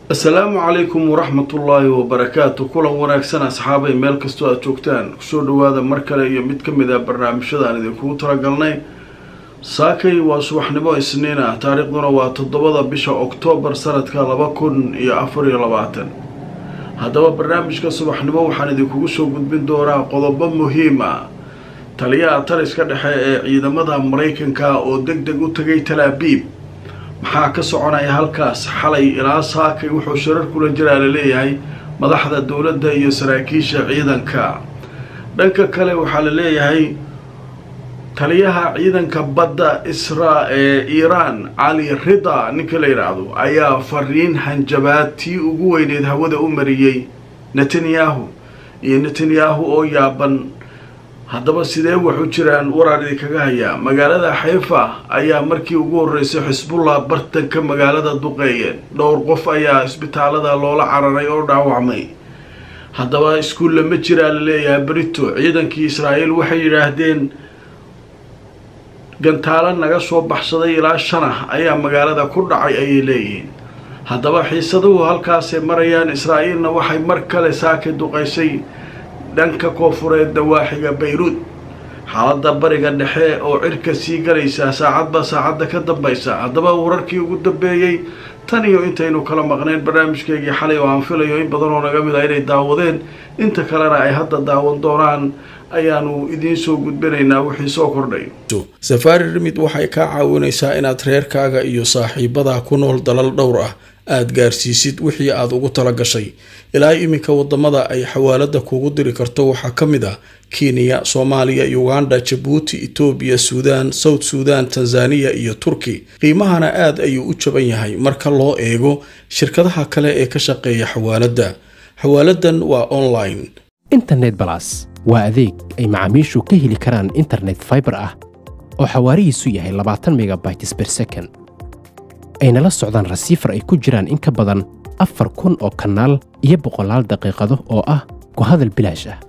asalaamu calaykum waraxmatullaahi wabarakaatu kulan wanaagsan asxaabay meel kastoo aada joogtaan kusoo dhawaada mar kale iyo mid ka mid a barnaamijyada aan idinkugu talagalnay saakay waa subaxnimo isniin ah taariikhduna waa toddobada bisha oktoobar sanadka laba kun iyo afar iyo labaatan haddaba barnaamijka subaxnimo waxaan idinkugu soo gudbin doonaa qodobo muhiim ah taliyaha taliska dhexe ee ciidamada maraykanka oo deg deg u tagay talaabiib maxaa ka soconaya halkaas xalay ilaa saakay wuxuu shirar kula jiraa laleeyahay madaxda dowladda iyo saraakiisha ciidanka dhanka kale waxaa la leeyahay taliyaha ciidanka badda isra ee iiraan cali rida ninka la yidhaahdo ayaa fariin hanjabaad tii ugu weyneed hawada u mariyey netanyahu iyo netanyahu oo yaaban haddaba sidee waxu jiraan waraar idinkaga hayaa magaalada xayfa ayaa markii ugu horreysay xisbullah bartanka magaalada duqeeyeen dhowr qof ayaa isbitaalada loola cararay oo dhaawacmay haddaba iskuulla ma jiraa la leeyahay brito ciidankii israa'iil waxay yidhaahdeen gantaalo naga soo baxsaday ilaa shan ah ayaa magaalada ku dhacay ayay leeyihiin haddaba xiisaduhu halkaasay marayaan israa'iilna waxay mar kale saaka duqaysay dhanka koofureed dawaaxiga bayruud xaaladda bariga dhexe oo cirka sii galaysaa saacadba saacadda ka dambaysa haddaba wararkii ugu dambeeyey tan iyo intaynu kala maqnayn barnaamijkeygii xalay oo aan filayo in badan oo naga mid ah inay daawadeen inta kalena ay hadda daawan doonaan ayaanu idiin soo gudbinaynaa wixii soo kordhay safaari rimid waxay kaa caawinaysaa inaad reerkaaga iyo saaxiibadaa ku nool dalal dhowr ah aada gaarsiisid wixii aada ugu tala gashay ilaa iminka wadamada ay xawaalada kuugu diri karto waxaa ka mid ah kenya soomaaliya uganda jabuuti etoobiya suudaan south suudan tanzaniya iyo turki qiimahana aada ayuu u jaban yahay marka loo eego shirkadaha kale ee ka shaqeeya xawaaladda xawaaladan waa online internet balas waa adeeg ay macaamiishu ka heli karaan internet faibar ah oo xawaarihiisu yahay labaatan megabytes ber second ayna la socdaan rasiifar ay ku jiraan in ka badan afar kun oo kanaal iyo boqolaal daqiiqado oo ah ku hadal bilaash ah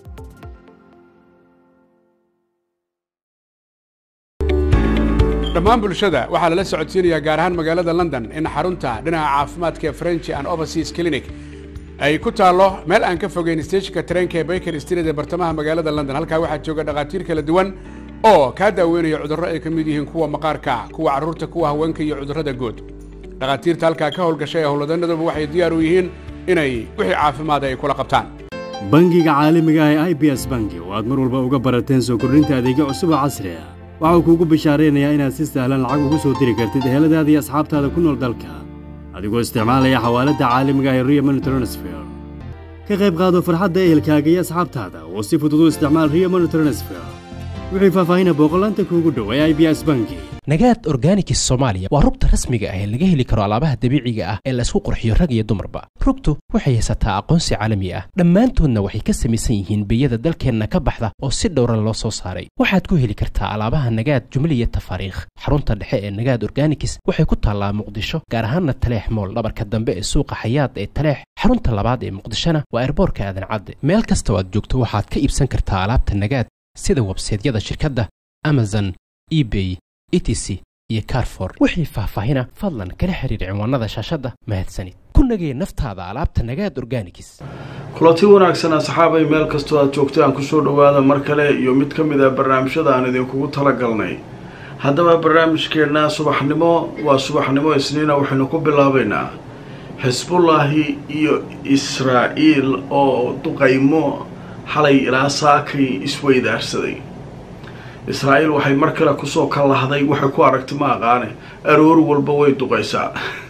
dhammaan bulshada waxaa lala socodsiinayaa gaar ahaan magaalada london in xarunta dhinaca caafimaadka ee french and overseas clinic ay ku taallo meel aan ka fogeyn stejinka tareenka ee baker street ee bartamaha magaalada london halkaa waxaa jooga dhakhaatiir kala duwan oo kaa daaweynaya cudurro ay ka mid yihiin kuwa maqaarka kuwa carruurta kuwa haweenka iyo cudurrada guud dhakhaatiirta halkaa ka howlgashay ee howlwadanaduba waxay diyaar u yihiin inay wixii caafimaada ay kula qabtaan bangiga caalamiga ah ee i b s bangi oo aad mar walba uga barateen soo kordhinta adeegyo cusub oo casri ah waxau kuugu bishaaraynayaa inaad si sahlan lacag ugu soo diri kartid eheladaada iyo asxaabtaada ku nool dalka adigoo isticmaalaya xawaaladda caalamiga ah ee rio money transfer ka qayb qaado farxadda ehelkaaga iyo asxaabtaada oo si fudud u isticmaal rio money transfer wixii faahfaahina booqolaanta kuugu dhow ee i b s bangi nagaad organikis soomaaliya waa rugta rasmiga ah ee laga heli karo alaabaha dabiiciga ah ee laysku qurxiyo rag iyo dumarba rugtu waxay haysataa aqoonsi caalami ah dhammaantoodna waxay ka samaysan yihiin biyada dalkeenna ka baxda oo si dhowra loo soo saaray waxaad ku heli kartaa alaabaha nagaad jumliya tafaariikh xarunta dhexe ee nagaad organikis waxay ku taallaa muqdisho gaar ahaanna taleex mool dhabarka dambe ee suuqa xayaad ee taleex xarunta labaad ee muqdishona waa erboorka aadan cadde meel kastoo aad joogto waxaad ka iibsan kartaa alaabta nagaad sida websaydyada shirkadda amazon ebay etc iyo carfor wixii faahfaahina fadlan kala xiriir cinwaanada shaashadda mahadsanid ku nagee naftaada alaabta nagaad organikis kulanti wanaagsan asxaabay meel kastoo aad joogtaan kusoo dhawaada mar kale iyo mid ka mid a barnaamijyada aan idinkugu talagalnay haddaba barnaamijkeenna subaxnimo waa subaxnimo isniina waxaynu ku bilaabaynaa xisbullaahi iyo israa'iil oo duqaymo xalay ilaa saakay isweydaarsaday israa'iil waxay mar kale kusoo kalahday waxay ku aragti ma aqaane aroor walba way duqaysaa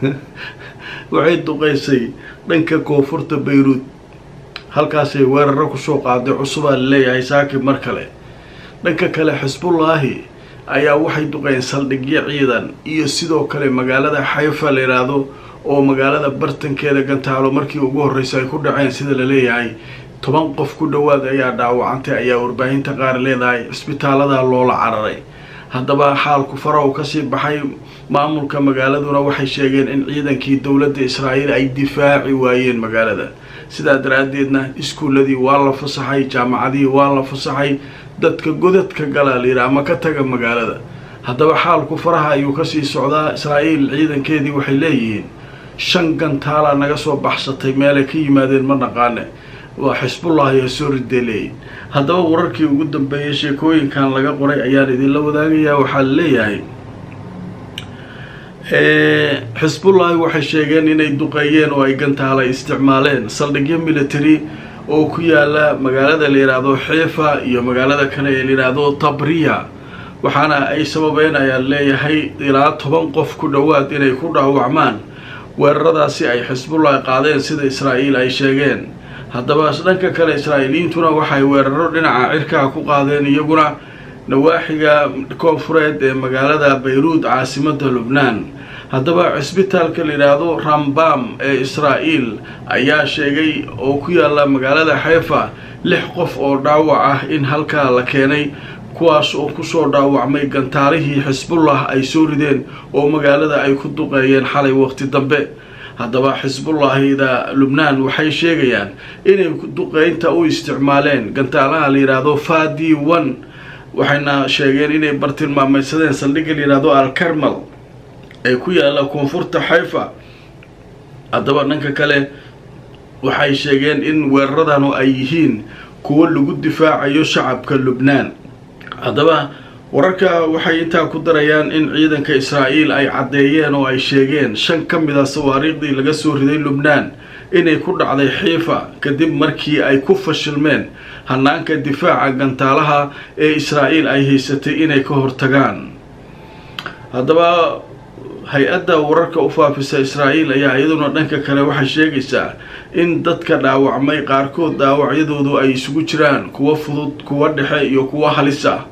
waxay duqaysay dhanka koonfurta bayruud halkaasay weeraro kusoo qaaday cusubaa laleeyahay saaki mar kale dhanka kale xisbullaahi ayaa waxay duqeen saldhigyo ciidan iyo sidoo kale magaalada xayfa la yidhaahdo oo magaalada bartankeeda gantaalo markii ugu horreysay ay ku dhaceen sida la leeyahay toban qof ku dhowaad ayaa dhaawacantay ayaa warbaahinta qaar leedahay cisbitaaladaa loola cararay haddaba xaalku faraw kasii baxay maamulka magaaladuna waxay sheegeen in ciidankii dowladda israa'iil ay difaaci waayeen magaalada sidaa daraaddeedna iskuulladii waa la fasaxay jaamacadihii waa la fasaxay dadka godadka galaa layidhi ama ka taga magaalada haddaba xaalku faraha ayuu kasii socdaa israa'iil ciidankeedii waxay leeyihiin shan gantaalaa naga soo baxsatay meelay ka yimaadeen ma naqaane waa xisbullah ayaa soo rideeleeyay haddaba wararkii ugu dambeeyay sheekooyinkan laga qoray ayaan idinla wadaagayaa waxaa la leeyahay xisbullahi waxay sheegeen inay duqeeyeen oo ay gantaala isticmaaleen saldhigyo military oo ku yaala magaalada la yidhaahdo xiifa iyo magaalada kale ee la yidhaahdo tabriya waxaana ay sababeen ayaa leeyahay ilaa toban qof ku dhowaad inay ku dhaawacmaan weeraradaasi ay xisbullahi qaadeen sida israa'iil ay sheegeen haddaba dhanka kale israa'iiliyiintuna waxay weeraro dhinaca cirkaa ku qaadeen iyaguna nawaaxiga koonfureed ee magaalada bayruud caasimada lubnaan haddaba cisbitaalka la yidhaahdo rambam ee israa'iil ayaa sheegay oo ku yaala magaalada xeefa lix qof oo dhaawac ah in halkaa la keenay kuwaas oo kusoo dhaawacmay gantaalihii xisbullah ay soo rideen oo magaalada ay ku duqeeyeen xalay waqti dambe haddaba xisbullahida lubnaan waxay sheegayaan inay duqeynta u isticmaaleen gantaalaha la yidhaahdo fadi one waxayna sheegeen inay bartilmaamaysadeen saldhigga la yidhaahdo alkarmal ee ku yaala koonfurta xayfa haddaba dhanka kale waxay sheegeen in weeraradanu ay yihiin kuwo lagu difaacayo shacabka lubnaan haddaba wararka waxay intaa ku darayaan in ciidanka israa'iil ay caddeeyeen oo ay sheegeen shan ka mid a sawaariikhdii laga soo riday lubnaan inay ku dhacday xiifa kadib markii ay ku fashilmeen hanaanka difaaca gantaalaha ee israa'iil ay haysatay inay ka hortagaan haddaba hay-adda wararka u faafisa israa'iil ayaa iyaduna dhanka kale waxay sheegaysaa in dadka dhaawacmay qaarkood dhaawacyadoodu ay isugu jiraan kuwo fudud kuwo dhexe iyo kuwo halis ah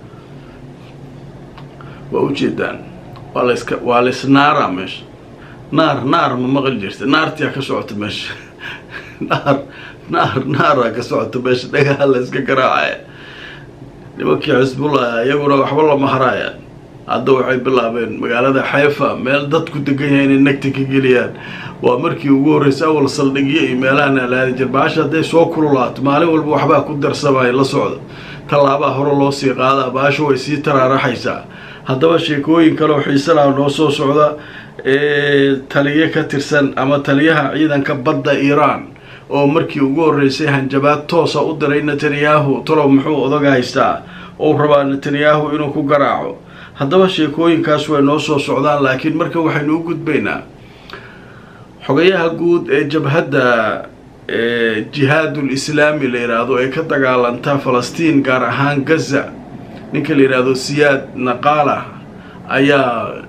waa ujeedaan waa laska waa laisnaaraa meesha naar naar ma maqli jirta naartiyaa ka socota meesha naar naar naaraa ka socota meesha dhagaha la iska garaacaya nimankii xisbullah iyaguna waxba lama haraaya hadda waxay bilaabeen magaalada xeefa meel dadku degan yahay inay nagta ka geliyaan waa markii ugu horreysay awal saldhigyo iyo meelahan alaadi jir baasha hadday soo kululaato maalin walba waxbaa ku darsamaya la socda tallaabaa hore loo sii qaadaa baasha way sii taraaraxaysaa haddaba sheekooyin kaleoo xiisanaa noo soo socda ee taliyo ka tirsan ama taliyaha ciidanka badda iiraan oo markii ugu horreysay hanjabaad toosa u diray netanyahu talow muxuu odaga haystaa ou rabaa netanyahu inuu ku garaaco haddaba sheekooyinkaas way noo soo socdaan laakiin marka waxaynu u gudbaynaa xogayaha guud ee jabhadda jihaadul islaami la yidhaahdo ee ka dagaalanta falastiin gaar ahaan gaza ninka la yidhaahdo siyaad naqaala ayaa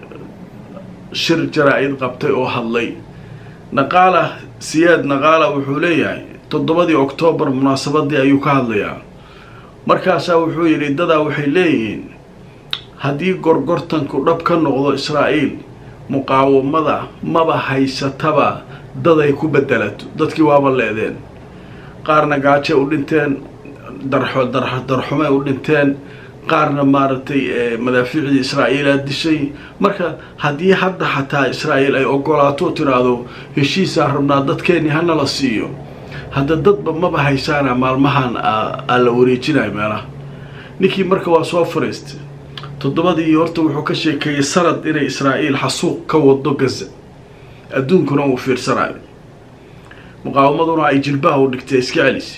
shir jaraa-id qabtay oo hadlay naqaala siyaad naqaala wuxuu leeyahay toddobadii oktoobar munaasabadii ayuu ka hadlayaa markaasaa wuxuu yidhi dadaa waxay leeyihiin haddii gorgortanku dhab ka noqdo israa'iil muqaawamada maba haysataba daday ku bedelato dadkii waaba leedeen qaarna gaajay u dhinteen darxo darxumay u dhinteen qaarna maaragtay madaafiicdii israa'iilaa dishay marka haddii hadda xataa israa'iil ay ogolaato tiraahdo heshiisaa rabnaa dadkeenii hana la siiyo hadda dadba maba haysaana maalmahan aa la wareejinayo meelaha ninkii marka waa soo fariistay toddobadii horta wuxuu ka sheekeeyey sanad inay israa'iil xasuuq ka wado gaza adduunkuna uu fiirsanayo muqaawamaduna ay jilbaha u dhigtay iska celisa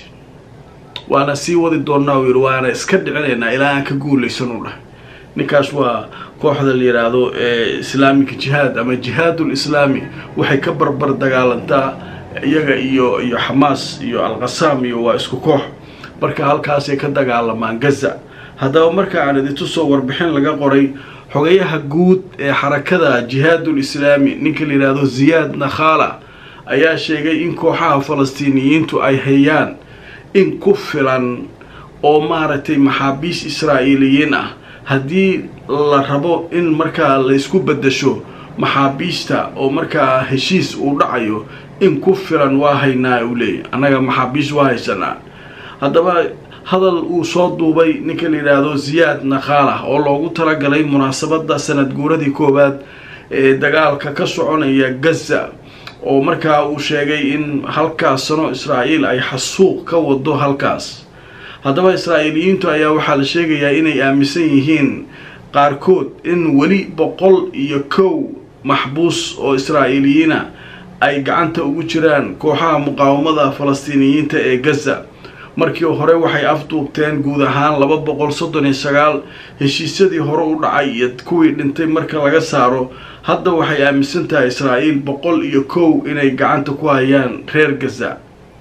waana sii wadi doonnaa uu yidhi waana iska dhicinaynaa ilaa aan ka guulaysan u dhahay ninkaas waa kooxda la yidhaahdo ee islaamika jihaad ama jihaadul islaami waxay ka barbar dagaalantaa iyaga iyo iyo xamaas iyo alqasaam iyo waa isku koox marka halkaasay ka dagaalamaan gaza haddaba marka aan idintusoo warbixin laga qoray xogayaha guud ee xarakada jihaadul islaami ninka la yidhaahdo ziyaad nakhala ayaa sheegay in kooxaha falastiiniyiintu ay hayaan in ku filan oo maaragtay maxaabiis israa'iiliyiin ah haddii la rabo in markaa laysku beddesho maxaabiista oo markaa heshiis uu dhacayo in ku filan waa haynaa uu leeyahy annaga maxaabiis waa haysanaa haddaba hadal uu soo duubay ninka la yidhaahdo ziyaad nakhalah oo loogu talagalay munaasabadda sanad guuradii koowaad ee dagaalka ka soconaya gaza oo markaa uu sheegay in halkaas sano israa'iil ay xasuuq ka wado halkaas haddaba israa'iiliyiintu ayaa waxaa la sheegayaa inay aaminsan yihiin qaarkood in weli boqol iyo kow maxbuus oo israa'iiliyiina ay gacanta ugu jiraan kooxaha muqaawamada falastiiniyiinta ee gaza markii hore waxay afduubteen guud ahaan laba boqol soddon iyo sagaal heshiisyadii hore u dhacay iyo kuwii dhintay marka laga saaro hadda waxay aaminsan tahay israa'iil boqol iyo kow inay gacanta ku hayaan reer gaza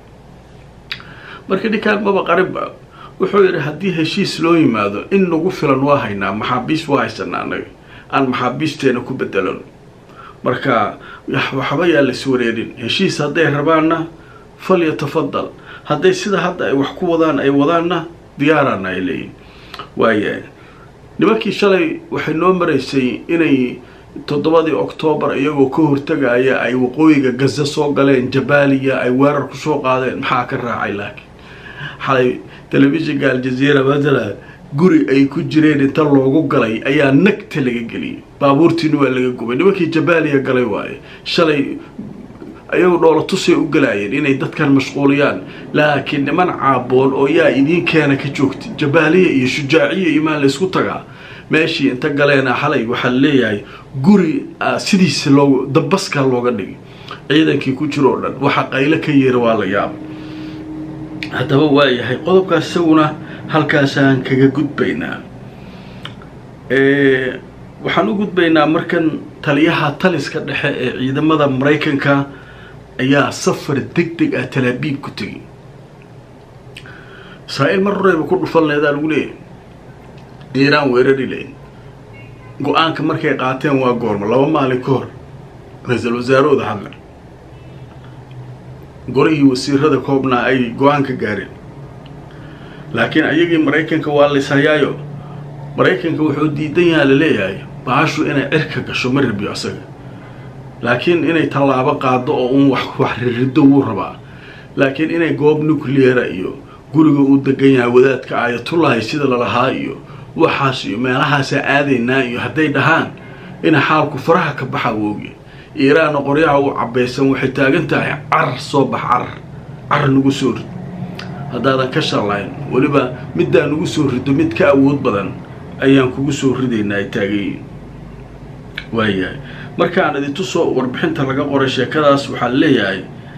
marka ninkaan maba qaribba wuxuu yidhi haddii heshiis loo yimaado in nagu filan waa haynaa maxaabiis waa haysanaa annaga aan maxaabiisteena ku bedelano marka waxba yaa lais wareerin heshiis hadday rabaanna falyatafadal hadday sida hadda ay wax ku wadaan ay wadaanna diyaaraana ay leeyihin waayahay nimankii shalay waxay noo maraysay inay toddobadii oktoobar iyagoo ka hortagaya ay waqooyiga gaza soo galeen jabaaliya ay weerar kusoo qaadeen maxaa ka raacay laakiin xalay telefishinka aljaziira matala guri ay ku jireen inta loogu galay ayaa nagta laga geliyay baabuurtiina waa laga gubay nimankii jabaaliya galay waaye shalay ayagu dhoola tusay u galaayeen inay dadkan mashquuliyaan laakiin niman caaboon oo yaa idiin keena ka joogta jabaaliya iyo shujaaciya imaan laysku tagaa meeshii inta galeena xalay waxaa leeyahay guri sidiisa loo dabaskaa looga dhigay ciidankii ku jiro o dhan waxa qaylo ka yeera waa la yaaba haddaba waayahay qodobkaas isaguna halkaasaan kaga gudbaynaa waxaan u gudbaynaa markan taliyaha taliska dhexe ee ciidamada maraykanka ayaa safar deg deg ah talaabiib ku tegay israa'iil mar horeyba ku dhufan leedaa lagu leeyahay iiraan weerari layn go-aanka markay qaateen waa goormo laba maalin ka hor ra-iisul wasaarahooda hadle golihii wasiirada koobnaa ay go-aan ka gaareen laakiin ayagii maraykanka waa layshayaayo maraykanka wuxuu diidan yaha la leeyahay baashu inay cirka gasho ma rabiyo asaga laakiin inay tallaabo qaado oo uun wax wax ririddo wuu rabaa laakiin inay goob nucleara iyo guriga uu degan yahay wadaadka aayatullahi sida lalahaa iyo waxaas iyo meelahaasaa aadaynaa iyo hadday dhahaan ina xaalku faraha ka baxa wooge iiraanna qoryaha u cabaysan waxay taagan tahay carar soo bax carar carar nagu soo rid haddaadan ka shallayn weliba middaa nagu soo rido mid ka awood badan ayaan kugu soo ridaynaa ay taagayiin waayahay markaan idintusoo warbixinta laga qoray sheekadaas waxaa leeyahay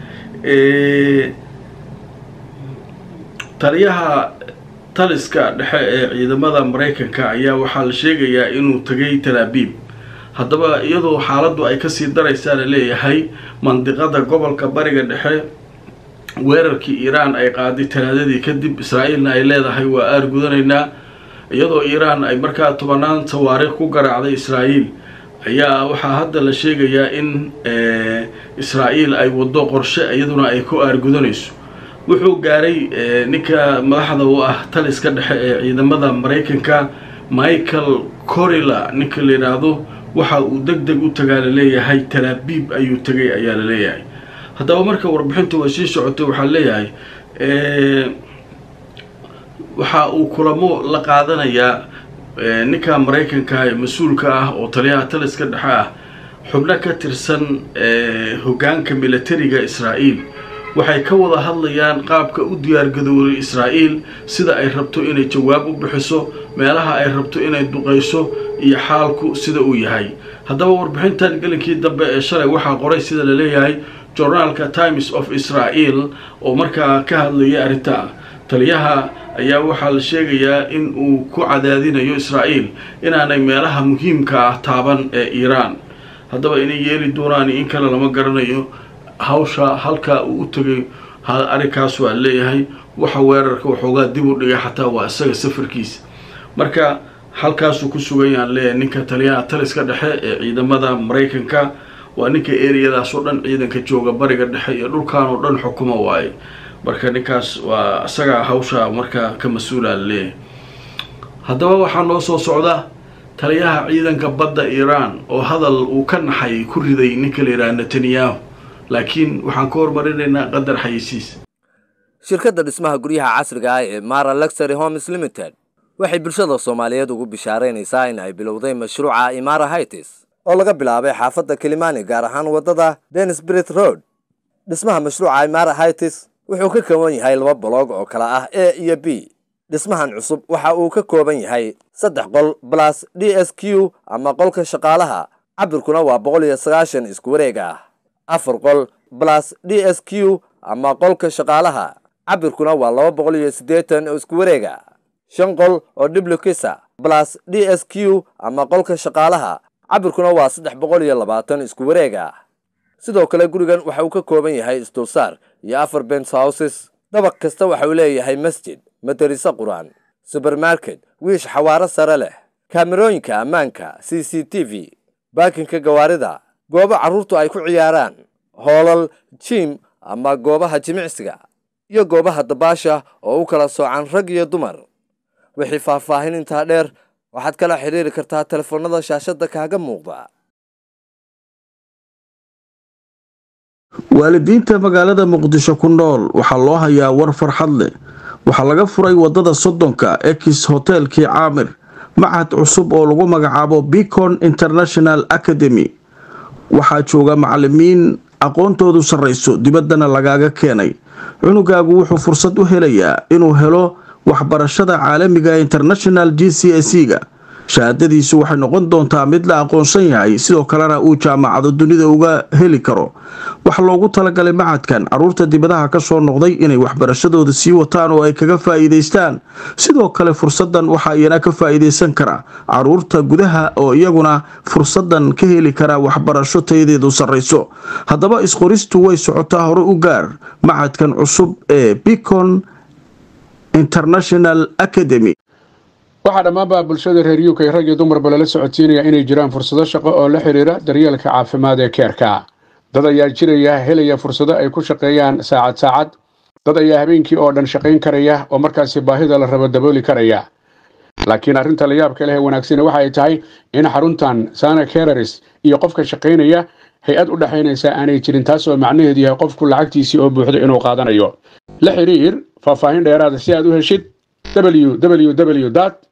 taliyaha taliska dhexe ee ciidamada maraykanka ayaa waxaa la sheegayaa inuu tagay talaabiib haddaba iyadoo xaaladdu ay kasii daraysaa la leeyahay mandiqada gobolka bariga dhexe weerarkii iiraan ay qaaday talaadadii kadib israa'iilna ay leedahay waa aar gudanaynaa iyadoo iiraan ay markaa tobanaan sawaariikh ku garaacday israa'iil ayaa waxaa hadda la sheegayaa in israa'iil ay waddo qorshe iyaduna ay ku aargudanayso wuxuu gaaray ninka madaxda u ah taliska dhexe ee ciidamada maraykanka michael corilla ninka la yidhaahdo waxa uu deg deg u tagaa laleeyahay talaabiib ayuu tegay ayaa la leeyahay haddaba marka warbixinta way sii socotay waxaa leeyahay waxa uu kulamo la qaadanayaa ninka maraykanka ee mas-uulka ah oo taliyaha taliska dhexe ah xubno ka tirsan hoggaanka militariga israa'iil waxay ka wada hadlayaan qaabka u diyaargadoobay israa'iil sida ay rabto inay jawaab u bixiso meelaha ay rabto inay duqayso iyo xaalku sida uu yahay haddaba warbixintan gelinkii dambe ee shalay waxaa qoray sida la leeyahay journaalka times of israel oo markaa ka hadlayay arrinta taliyaha ayaa waxaa la sheegayaa in uu ku cadaadinayo israa'iil inaanay meelaha muhiimka ah taaban ee iiraan haddaba inay yeeli doonaan in kale lama garanayo hawsha halkaa uu u tegay arrinkaas waa leeyahay waxa weerarka waxoogaa dib u dhigay xataa waa isaga safarkiisa marka halkaasuu ku sugan yaan leeyahay ninka taliyaha taliska dhexe ee ciidamada maraykanka waa ninka eriyadaas oo dhan ciidanka jooga bariga dhexe iyo dhulkan oo dhan xukuma waaye marka ninkaas waa isagaa hawsha markaa ka mas-uula leeyahay haddaba waxaa noo soo socda taliyaha ciidanka badda iiraan oo hadal uu ka naxay ku riday ninka la yidhaha netanyahu laakiin waxaan ka hormarinaynaa qadar xayisiis shirkadda dhismaha guryaha casriga ah ee mara luxury homes limited waxay bulshada soomaaliyeed ugu bishaaraynaysaa in ay bilowday mashruuca imara hightis oo laga bilaabay xaafadda kilimani gaar ahaan waddada denisbrit road dhismaha mashruuca imara hightis wuxuu ka kooban yahay laba boloog oo kala ah a iyo b dhismahan cusub waxa uu ka kooban yahay saddex qol balas d s q ama qolka shaqaalaha cabirkuna waa boqol iyo sagaashan isku wareeg ah afar qol plus d s q ama qolka shaqaalaha cabirkuna waa laba boqol iyo siddeetan oo isku wareega shan qol oo dhiblukisa plus d s q ama qolka shaqaalaha cabirkuna waa saddex boqol iyo labaatan isku wareega sidoo kale gurigan waxa uu ka kooban yahay isdulsaar iyo afar bens houses dabaq kasta waxa uu leeyahay masjid madariso qur-aan subermarket wiish xawaaro sare leh kaamerooyinka ammaanka c c t v baakinka gawaarida goobo carruurtu ay ku ciyaaraan hoolal jim ama goobaha jimicsiga iyo goobaha dabaasha oo u kala soocan rag iyo dumar wixii faahfaahin intaa dheer waxaad kala xidhiiri kartaa telefoonnada shaashadda kaaga muuqda waalidiinta magaalada muqdisho ku nool waxaa loo hayaa war farxad leh waxaa laga furay wadada soddonka ex hotelkii caamir machad cusub oo lagu magacaabo bicon international academy waxaa jooga macalimiin aqoontoodu sarrayso dibaddana lagaaga keenay cunugaagu wuxuu fursad u helayaa inuu helo waxbarashada caalamiga international g c s ga shahaadadiisu waxay noqon doontaa mid la aqoonsan yahay sidoo kalena uu jaamacado dunida uga heli karo waxaa loogu talagalay macadkan caruurta dibadaha ka soo noqday inay waxbarashadooda sii wataan oo ay kaga faa'iidaystaan sidoo kale fursadan waxaa iyana ka faa'iidaysan kara caruurta gudaha oo iyaguna fursadan ka heli kara waxbarasho tayadeedu sarrayso haddaba isqoristu way socotaa hore u gaar macadkan cusub ee bicon international academy waxaa dhammaanba bulshada reer uk rag iyo dumarba lala socodsiinaya inay jiraan fursado shaqo oo la xidhiira daryeelka caafimaad ee keerka dad ayaa jiraya helaya fursado ay ku shaqeeyaan saacad saacad dad ayaa habeenkii oo dhan shaqayn karaya oo markaasi baahida la rabo dabooli karaya laakiin arrinta la yaabka leh ee wanaagsani waxa ay tahay in xaruntan sana kereris iyo qofka shaqaynaya hay-ad u dhexaynaysa aanay jirin taas oo macnaheedu yahay qofku lacagtiisii oo buuxdo inuu qaadanayo la xidhiir faahfaahin dheeraada si aad u heshid www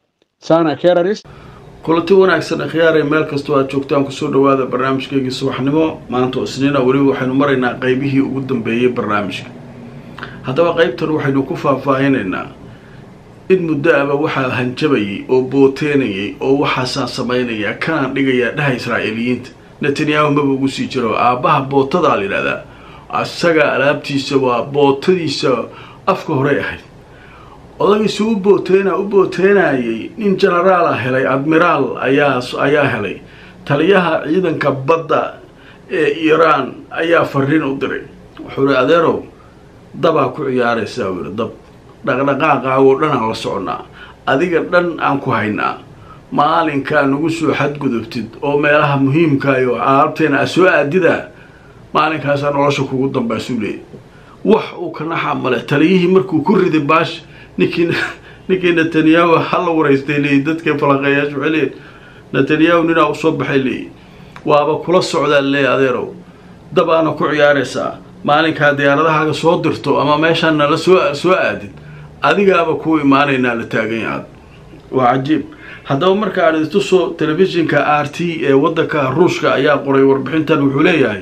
kulanti wanaagsan akhyaaree meel kastoo aad joogtaan kusoo dhawaada barnaamijkeygii subaxnimo maanta oo isniina weliba waxaynu maraynaa qeybihii ugu dambeeyey barnaamijka haddaba qeybtan waxaynu ku faahfaahinaynaa in muddo aba waxaa hanjabayay oo booteenayay oo waxaasaan samaynayaa kanaan dhigayaa dhaha israa'iiliyiinta netanyahu maba ugu sii jiro aabbaha bootadaa la yidhahdaa asaga alaabtiisa waa bootadiisa afka horey ahayd odagiisu u booteena u booteenayay nin genaraala helay admiraal ayaa ayaa helay taliyaha ciidanka badda ee iiraan ayaa fariin u diray wuxuu ihi adeerow dabaa ku ciyaaraysaa u yihi dab dhaqdhaqaaqaagoo dhan aan la soconaa adiga dhan aan ku haynaa maalinkaa nagu soo xadgudubtid oo meelaha muhiimkaayo alaabteena a soo aadidaa maalinkaasaa nolosha kugu dambaysuu leeyay wax uu ka naxaa male taliyihii markuu ku riday baash ninkii ninkii netanyahu hala waraystay leeyi dadka falaqeeyaashu waxay leeyiin netanyahu ninaa usoo baxay leeyi waaba kula socdaa leey adeerow dabaana ku ciyaaraysaa maalinkaa diyaaradahaaga soo dirto ama meeshaan nala soo soo aadid adigaaba kuu imaanaynaa la taagan yahaad waa cajiib haddaba marka aan istuso telefishinka r t ee waddanka ruushka ayaa qoray warbixintan wuxuu leeyahay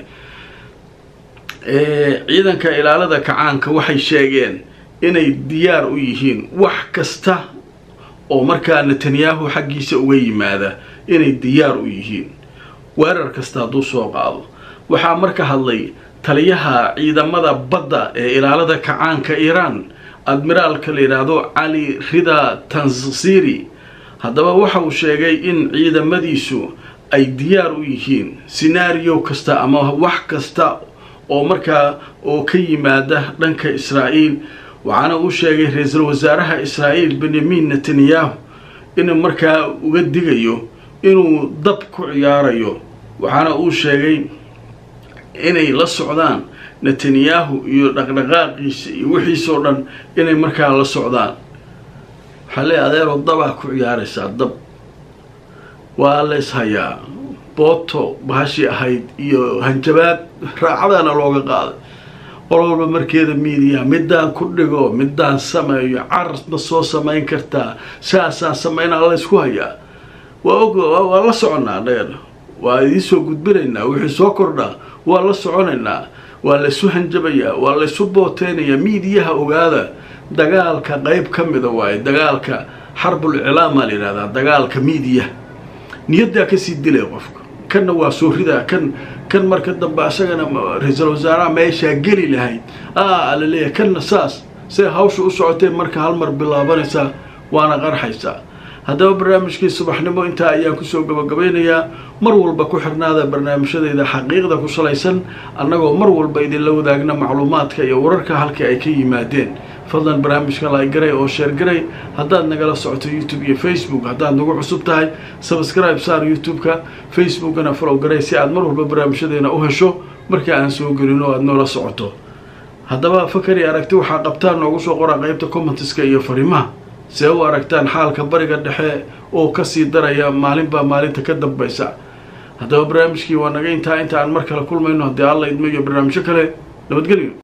ciidanka ilaalada kacaanka waxay sheegeen inay diyaar u yihiin wax kasta oo markaa netanyahu xaggiisa uga yimaada inay diyaar u yihiin weerar kasta hadduu soo qaado waxaa marka hadlay taliyaha ciidamada badda ee ilaalada kacaanka iiraan admiraalka la yidhaahdo cali rida tansiri haddaba waxa uu sheegay in ciidamadiisu ay diyaar u yihiin sinaariyo kasta ama wax kasta oo markaa oo ka yimaada dhanka israa'iil waxaana uu sheegay ra-iisul wasaaraha israa'iil benyamin netanyahu inuu markaa uga digayo inuu dab ku ciyaarayo waxaana uu sheegay inay la socdaan netanyahu iyo dhaqdhaqaaqiisa iyo wixiisoo dhan inay markaa la socdaan waxaa leey adeeroo dabaa ku ciyaaraysaa dab waa la ishayaa booto bahashii ahayd iyo hanjabaad raacadaana looga qaaday qol walba markeeda miidiya midaan ku dhigo midaan sameeyo caras ma soo samayn kartaa saasaan samaynaa laysku hayaa waa og waa la soconnaa dheer waa idiinsoo gudbinaynaa wixii soo kordhaa waa la soconaynaa waa laysu hanjabayaa waa laysu booteynayaa miidiyaha ogaada dagaalka qeyb ka mida waaye dagaalka xarbul iclaama la yidhahdaa dagaalka miidiya niyaddaa kasii dilay qofka kanna waa soo ridaa kan kan marka dambe asagana ra-iisul wasaaraha meeshaa geli lahayd a la leeyahay kanna saas see hawsha u socotee marka hal mar bilaabanaysaa waana qarxaysaa haddaba barnaamijkii subaxnimo intaa ayaan kusoo gabagabeynayaa mar walba ku xirnaada barnaamijyadeyda xaqiiqda ku salaysan annagoo mar walba idinla wadaagna macluumaadka iyo wararka halka ay ka yimaadeen fadlan barnaamijka laagaray oo sheergaray haddaad nagala socoto youtube iyo facebook haddaad nagu cusub tahay sabscribe saar youtube-ka facebookana falow garay si aad mar walba barnaamijyadeena u hesho marka aan soo gelin oo aad noola socoto haddaba fakari aragti waxaa qabtaan noogu soo qora qeybta commentiska iyo fariimaha see u aragtaan xaalka bariga dhexe oo kasii daraya maalinbaa maalinta ka dambaysa haddaba barnaamijkii waa naga intaa inta aan mar kale kulmayno haddii alla idmo iyo barnaamijyo kale nabadgelyo